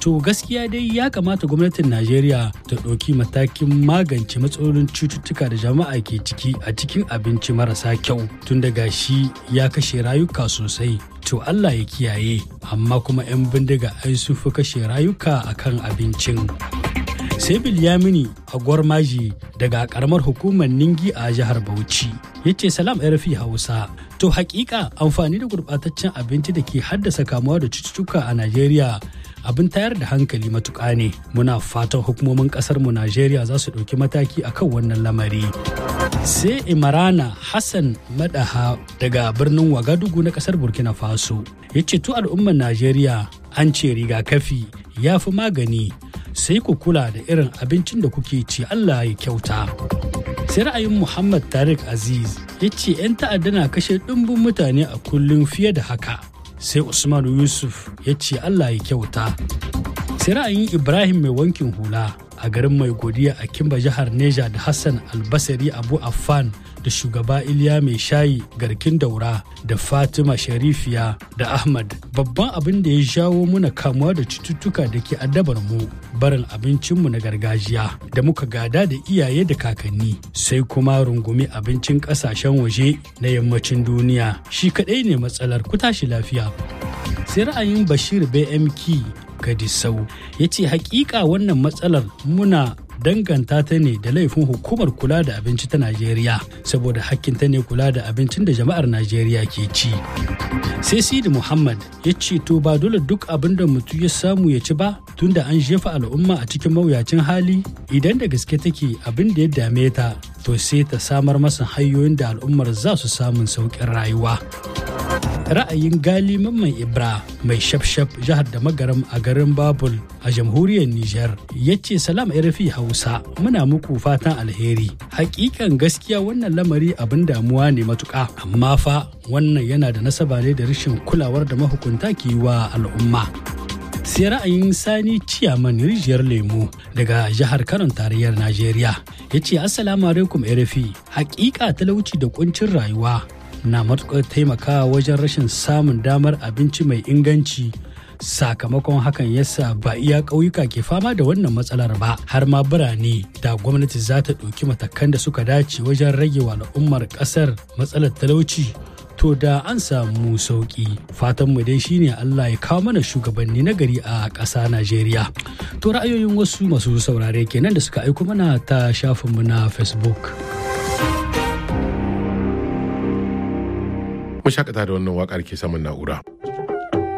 to gaskiya dai ya kamata gwamnatin najeriya ta ɗauki matakin magance matsalolin cututtuka da jama'a ke ciki a cikin abinci marasa kyau tun daga shi ya kashe rayuka sosai to allah ya kiyaye amma kuma 'yan bindiga ai sun fi kashe rayuka akan abincin sai bilyamini a gwarmaji daga karamar hukumar ningi a jihar bauchi ya ce salam rfi hausa to hakika amfani da gurbataccen abinci da ke haddasa kamuwa da cututtuka a najeriya abin tayar da hankali matuƙa ne muna fatan hukumomin ƙasar mu najeriya za su ɗauki mataki akan wannan lamari sai imarana hassan madaha daga birnin wagadugu na ƙasar burkina faso ya ce to al'ummar najeriya an ce rigakafi ya fi magani sai ku kula da irin abincin da kuke ci Allah ya kyauta. Sai ra'ayin Muhammad Tariq Aziz ya ce 'yan ta'adda na kashe ɗumbin mutane a kullum fiye da haka. Sai Usman Yusuf ya ce Allah ya kyauta. Sai ra'ayin Ibrahim mai wankin hula a garin mai godiya a Kimba jihar Neja da Hassan Albasari Abu Affan da shugaba Iliya mai shayi garkin daura da Fatima Sharifiya da Ahmad babban abin da ya jawo muna kamuwa da cututtuka da ke addabar mu barin abincinmu na gargajiya da muka gada da iyaye da kakanni sai kuma rungumi abincin kasashen waje na yammacin duniya shi kadai ne matsalar ku tashi lafiya sai ra'ayin Bashir BMK Gadisau ya ce hakika wannan matsalar muna danganta ta ne da laifin hukumar kula da abinci ta Najeriya saboda hakkinta ne kula da abincin da jama'ar Najeriya ke ci. Sai Sidi Muhammad ya ce to ba dole duk abin da mutum ya samu ya ci ba tunda an jefa al'umma a cikin mawuyacin hali idan da gaske take abin da ya dame ta to sai ta samar masa hanyoyin da al'ummar za su samun sauƙin rayuwa. ra'ayin gali mamman ibra mai shafshaf jihar da magaram a garin babul a jamhuriyar niger ya ce salam rfi hausa muna muku fatan alheri hakikan gaskiya wannan lamari abin damuwa ne matuka amma fa wannan yana da nasaba ne da rashin kulawar da mahukunta ke yi wa al'umma sai ra'ayin sani ciyaman rijiyar lemu daga jihar kanon tarayyar najeriya ya ce assalamu alaikum rfi hakika talauci da kuncin rayuwa na matuƙar taimakawa wajen rashin samun damar abinci mai inganci sakamakon hakan yasa ba iya ƙauyuka ke fama da wannan matsalar ba har ma birane da gwamnati za ta ɗauki matakan da suka dace wajen rage wa al'ummar ƙasar matsalar talauci to da an samu sauƙi fatan mu dai shine Allah ya kawo mana shugabanni na gari a ƙasa Najeriya to ra'ayoyin wasu masu saurare kenan da suka aiko mana ta shafinmu na Facebook. mu shakata da wannan wakar ke saman na'ura.